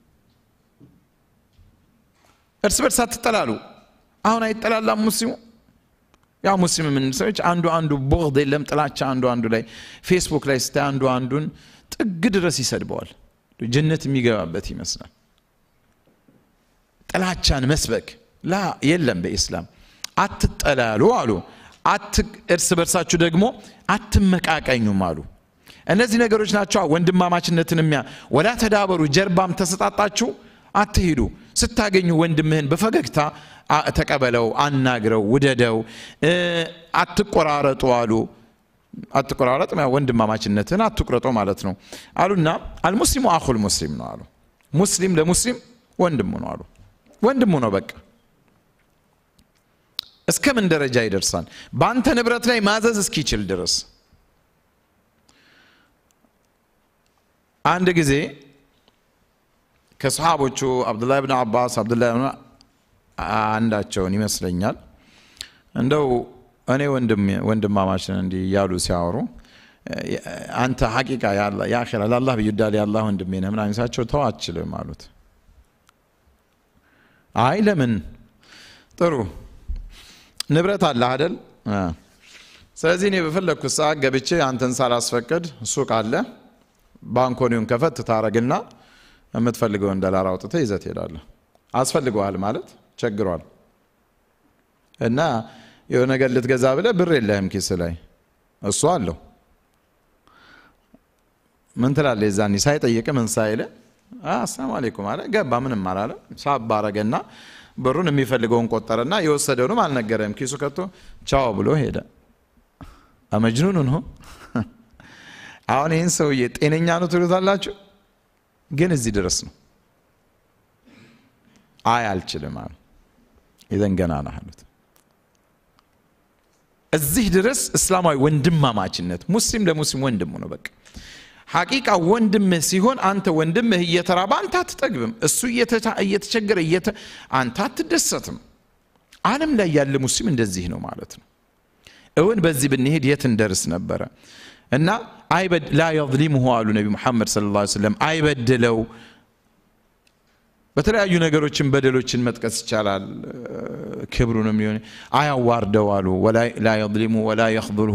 እርስ በርስ አትጠላሉ አሁን አይጠላላም ሙስሊሙ ያው ሙስሊም የምንል ሰዎች አንዱ አንዱ ቦግድ የለም ጥላቻ አንዱ አንዱ ላይ ፌስቡክ ላይ ስታይ አንዱ አንዱን ጥግ ድረስ ይሰድበዋል ጀነት የሚገባበት ይመስላል ጥላቻን መስበክ ላ የለም በኢስላም አትጠላሉ አሉ እርስ በርሳችሁ ደግሞ አትመቃቀኙም አሉ እነዚህ ነገሮች ናቸው ወንድማማችነትን የሚያ ወላ ተዳበሩ ጀርባም ተሰጣጣችሁ አትሂዱ ስታገኙ ወንድምህን በፈገግታ ተቀበለው አናግረው ውደደው አትቆራረጡ አሉ አትቆራረጥ ወንድማማችነትን አትቁረጦ ማለት ነው አሉና አልሙስሊሙ አኹል ሙስሊም ነው አሉ ሙስሊም ለሙስሊም ወንድሙ ነው አሉ ወንድሙ ነው በቃ እስከ ምን ደረጃ ይደርሳል በአንተ ንብረት ላይ ማዘዝ እስኪችል ድረስ አንድ ጊዜ ከሰሃቦቹ አብዱላህ ብን አባስ አብዱላህ ብን አንዳቸውን ይመስለኛል እንደው እኔ ወንድማማችን እንዲህ እያሉ ሲያወሩ አንተ ሐቂቃ የአኼራ ለአላህ ብዩዳል የአላህ ወንድሜ ነህ ምናምን ሳቸው ተው አችልም አሉት አይ ለምን ጥሩ ንብረት አለ አደል ስለዚህ እኔ በፈለግኩት ሰዓት ገብቼ አንተን ሳላስፈቅድ ሱቅ አለ ባንኮኒውን ከፈት ታረግና የምትፈልገውን ዶላር አውጥተህ ይዘህ ትሄዳለህ አስፈልገዋል ማለት ቸግሯል እና የሆነ ነገር ልትገዛ ብለህ ብር የለህም ኪስ ላይ እሱ አለው ምን ትላለህ የዛኔ ሳይጠይቅ ምን ሳይል አሰላሙ አሌይኩም አለ ገባ ምንም አላለ ሳብ አረገና ብሩን የሚፈልገውን ቆጠረና የወሰደውንም አልነገረም ኪሱ ከቶ ቻው ብሎ ሄደ አመጅኑን ሆ አሁን ይህን ሰውዬ ጤነኛ ነው ትሉታላችሁ ግን እዚህ ድረስ ነው አይ አልችልም አሉ ይዘን ገና ነህ አሉት እዚህ ድረስ እስላማዊ ወንድማማችነት ሙስሊም ለሙስሊም ወንድሙ ነው በቃ ሐቂቃ ወንድምህ ሲሆን አንተ ወንድምህ እየተራበ አንተ አትጠግብም እሱ እየተቸገረ አንተ አትደሰትም አለም ላይ ያለ ሙስሊም እንደዚህ ነው ማለት ነው እውን በዚህ ብንሄድ የት እንደርስ ነበረ እና ላ የظሊሙሁ አሉ ነቢ ሙሐመድ ስለ ላ ስለም አይበድለው በተለያዩ ነገሮችን በደሎችን መጥቀስ ይቻላል። ክብሩንም ሊሆን አያዋርደው አሉ። ላ የظሊሙ ወላ የኽذልሁ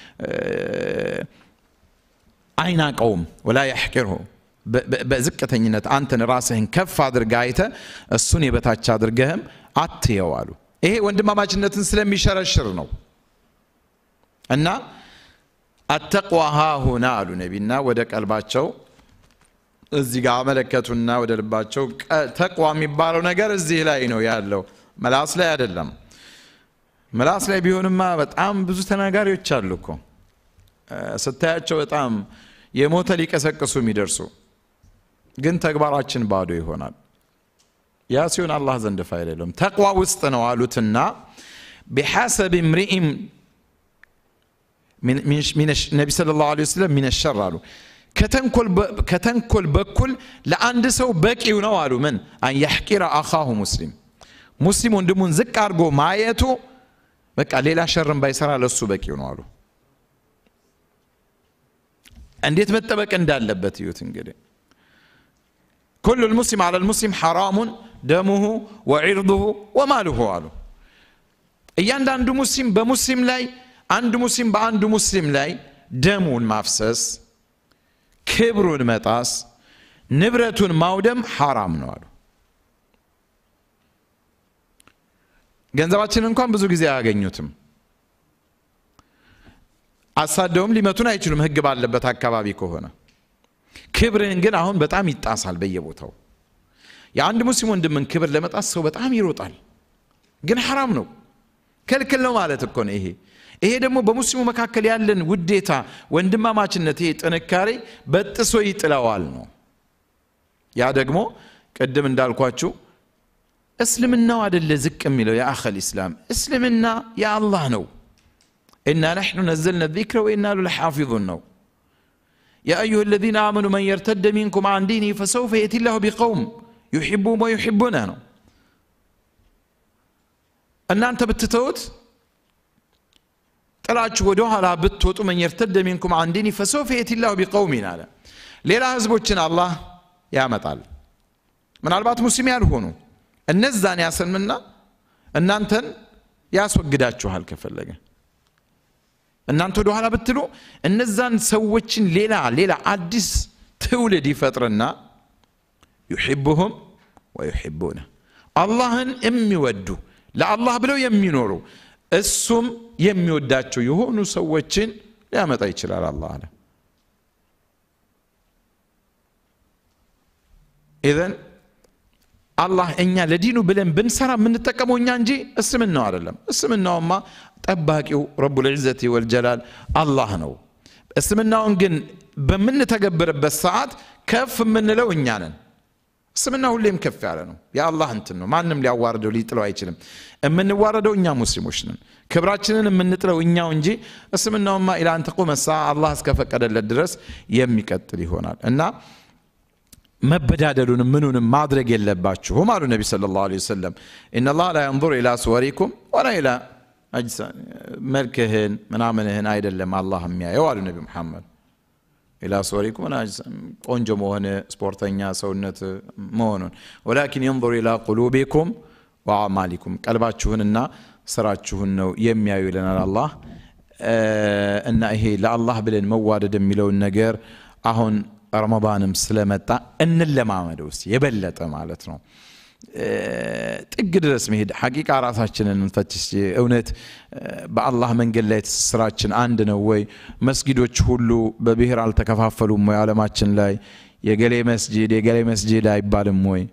አይናቀውም። ወላ የሕቂርሁ በዝቅተኝነት አንተን ራስህን ከፍ አድርገህ አይተህ እሱን የበታች አድርገህም አትየው አሉ። ይሄ ወንድማማችነትን ስለሚሸረሽር ነው እና አተቅዋ ሃሁና አሉ ነቢና ወደ ቀልባቸው እዚህ ጋር አመለከቱና ወደ ልባቸው ተቅዋ የሚባለው ነገር እዚህ ላይ ነው ያለው፣ መላስ ላይ አይደለም። መላስ ላይ ቢሆንማ በጣም ብዙ ተናጋሪዎች አሉ እኮ ስታያቸው በጣም የሞተ ሊቀሰቅሱ የሚደርሱ ግን ተግባራችን ባዶ ይሆናል። ያ ሲሆን አላህ ዘንድ ፋይዳ የለውም። ተቅዋ ውስጥ ነው አሉትና ቢሐሰብ እምሪኢም ነቢ ሰለላሁ ዐለይሂ ወሰለም ሚነ ሸር አሉ ከተንኮል በኩል ለአንድ ሰው በቂው ነው አሉ። ምን አን የሕቂረ አኻሁ ሙስሊም ሙስሊም ወንድሙን ዝቅ አድርጎ ማየቱ በቃ ሌላ ሸርን ባይሰራ ለሱ በቂው ነው አሉ። እንዴት መጠበቅ እንዳለበት እዩት እንግዲህ ኩሉ ልሙስሊም አላ ልሙስሊም ሐራሙን ደሙሁ ወዒርዱሁ ወማሉሁ አሉ። እያንዳንዱ ሙስሊም በሙስሊም ላይ አንድ ሙስሊም በአንዱ ሙስሊም ላይ ደሙን ማፍሰስ ክብሩን መጣስ ንብረቱን ማውደም ሐራም ነው አሉ። ገንዘባችንን እንኳን ብዙ ጊዜ አያገኙትም። አሳደውም ሊመቱን አይችሉም፣ ህግ ባለበት አካባቢ ከሆነ። ክብርህን ግን አሁን በጣም ይጣሳል በየቦታው። የአንድ ሙስሊም ወንድምን ክብር ለመጣስ ሰው በጣም ይሮጣል፣ ግን ሐራም ነው፣ ክልክል ነው ማለት እኮ ነው ይሄ ይሄ ደግሞ በሙስሊሙ መካከል ያለን ውዴታ፣ ወንድማማችነት፣ ይሄ ጥንካሬ በጥሶ ይጥለዋል ነው። ያ ደግሞ ቅድም እንዳልኳችሁ እስልምናው አደለ ዝቅ የሚለው የአኸል ኢስላም እስልምና የአላህ ነው። ኢና ነሕኑ ነዘልና ዚክረ ወኢና ሉ ለሓፊዙን ነው። ያ አዩሃ አለዚነ አመኑ መን የርተደ ሚንኩም አን ዲኒ ፈሰውፈ የእቲ ላሁ ቢቀውም ዩሕቡሁም ወዩሕቡነ ነው። እናንተ ብትተውት ጥላችሁ ወደ ኋላ ብትወጡ መን የርተደ ሚንኩም አን ዲኒ ፈሰውፈ የእቲ ላሁ ቢቀውሚን አለ። ሌላ ህዝቦችን አላህ ያመጣል። ምናልባት ሙስሊም ያልሆኑ እነዛን ያሰልምና እናንተን ያስወግዳችኋል ከፈለገ እናንተ ወደ ኋላ ብትሉ እነዛን ሰዎችን ሌላ ሌላ አዲስ ትውልድ ይፈጥርና ዩሕቡሁም ወዩሕቡነ አላህን የሚወዱ ለአላህ ብለው የሚኖሩ እሱም የሚወዳቸው የሆኑ ሰዎችን ሊያመጣ ይችላል አላህ አለ ኢዘን አላህ እኛ ለዲኑ ብለን ብንሰራ የምንጠቀመው እኛ እንጂ እስልምናው አይደለም እስልምናውማ ጠባቂው ረቡል ዒዘቲ ወልጀላል አላህ ነው እስልምናውን ግን በምንተገብርበት ሰዓት ከፍ የምንለው እኛ ነን እስልምና ሁሌም ከፍ ያለ ነው የአላህ እንትን ነው ማንም ሊያዋርደው ሊጥለው አይችልም የምንዋረደው እኛ ሙስሊሞች ነን ክብራችንን የምንጥለው እኛው እንጂ እስልምናውማ ኢላ አን ተቁመ ሰዓ አላህ እስከፈቀደለት ድረስ የሚቀጥል ይሆናል እና መበዳደሉንም ምኑንም ማድረግ የለባችሁም አሉ ነቢ ስለ ላሁ ዐለይሂ ወሰለም ኢነላህ ላ የንظር ኢላ ስወሪኩም ወላ ኢላ መልክህን ምናምንህን አይደለም አላህ የሚያየው አሉ ነቢ ሙሐመድ ኢላ ስወሪኩም ቆንጆ መሆን ስፖርተኛ ሰውነት መሆኑን ወላኪን የንظር ኢላ ቁሉቢኩም ወአማሊኩም ቀልባችሁንና ስራችሁን ነው የሚያዩ ይለናል አላህ እና ይሄ ለአላህ ብለን መዋደድ የሚለውን ነገር አሁን ረመዳንም ስለመጣ እንለማመደው እስቲ የበለጠ ማለት ነው ጥግ ድረስ መሄድ ሐቂቃ ራሳችንን እንፈትሽ እውነት በአላህ መንገድ ላይ ትስስራችን አንድ ነው ወይ መስጊዶች ሁሉ በብሔር አልተከፋፈሉም ወይ አለማችን ላይ የገሌ መስጂድ የገሌ መስጂድ አይባልም ወይ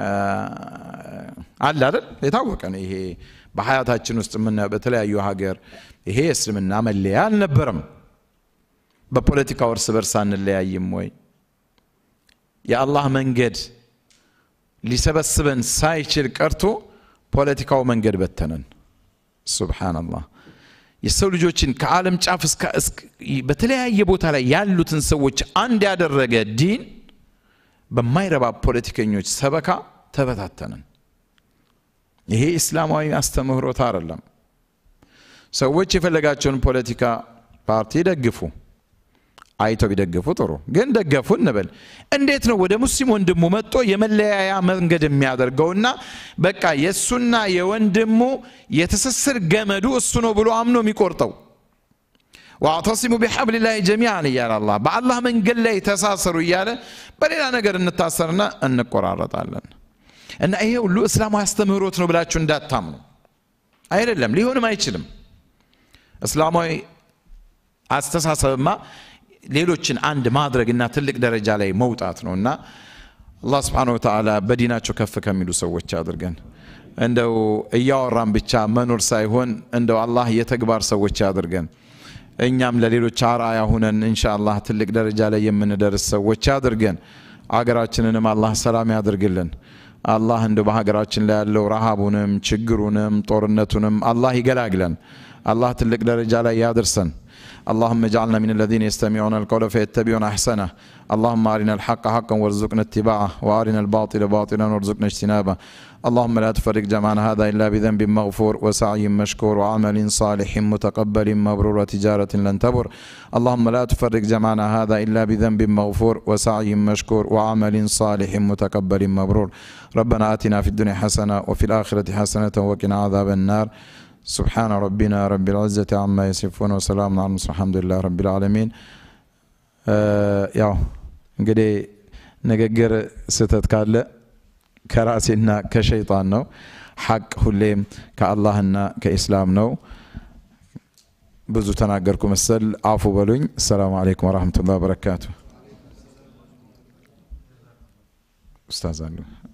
አለ አይደል የታወቀ ነው ይሄ በሀያታችን ውስጥ የምናየው በተለያዩ ሀገር ይሄ የእስልምና መለያ አልነበረም በፖለቲካው እርስ በርስ አንለያይም ወይ የአላህ መንገድ ሊሰበስበን ሳይችል ቀርቶ ፖለቲካው መንገድ በተነን ሱብሓነላህ የሰው ልጆችን ከዓለም ጫፍ በተለያየ ቦታ ላይ ያሉትን ሰዎች አንድ ያደረገ ዲን በማይረባ ፖለቲከኞች ሰበካ ተበታተንን ይሄ እስላማዊ አስተምህሮት አይደለም ሰዎች የፈለጋቸውን ፖለቲካ ፓርቲ ደግፉ አይተው ቢደግፉ ጥሩ። ግን ደገፉ እንበል። እንዴት ነው ወደ ሙስሊም ወንድሙ መጥቶ የመለያያ መንገድ የሚያደርገውና በቃ የእሱና የወንድሙ የትስስር ገመዱ እሱ ነው ብሎ አምኖ የሚቆርጠው? ዋዕተሲሙ ቢሐብሊላሂ ጀሚዓን እያለ አላህ በአላህ መንገድ ላይ ተሳሰሩ እያለ በሌላ ነገር እንታሰርና እንቆራረጣለን። እና ይሄ ሁሉ እስላማዊ አስተምህሮት ነው ብላችሁ እንዳታምኑ። አይደለም፣ ሊሆንም አይችልም። እስላማዊ አስተሳሰብማ ሌሎችን አንድ ማድረግና ትልቅ ደረጃ ላይ መውጣት ነው እና አላህ ስብሓነሁ ወተዓላ በዲናቸው ከፍ ከሚሉ ሰዎች አድርገን እንደው እያወራን ብቻ መኖር ሳይሆን እንደው አላህ የተግባር ሰዎች አድርገን እኛም ለሌሎች አርአያ ሁነን ኢንሻአላህ ትልቅ ደረጃ ላይ የምንደርስ ሰዎች አድርገን አገራችንንም አላህ ሰላም ያድርግልን። አላህ እንደው በሀገራችን ላይ ያለው ረሃቡንም ችግሩንም ጦርነቱንም አላህ ይገላግለን። አላህ ትልቅ ደረጃ ላይ ያድርሰን። اللهم اجعلنا من الذين يستمعون القول فيتبعون احسنه اللهم ارنا الحق حقا وارزقنا اتباعه وارنا الباطل باطلا وارزقنا اجتنابه اللهم لا تفرق جمعنا هذا الا بذنب مغفور وسعي مشكور وعمل صالح متقبل مبرور وتجاره لن تبر اللهم لا تفرق جمعنا هذا الا بذنب مغفور وسعي مشكور وعمل صالح متقبل مبرور ربنا اتنا في الدنيا حسنه وفي الاخره حسنه وقنا عذاب النار سبحان ربنا رب العزة عما يصفون وسلام على المرسلين الحمد لله رب العالمين ያው እንግዲህ ንግግር ስህተት ካለ ከራሴና ከሸይጣን ነው። ሐቅ ሁሌም ከአላህና ከኢስላም ነው። ብዙ ተናገርኩ መሰል አፉ በሉኝ። አሰላሙ አለይኩም ወረህመቱላህ ወበረካቱ። ኡስታዝ አሉ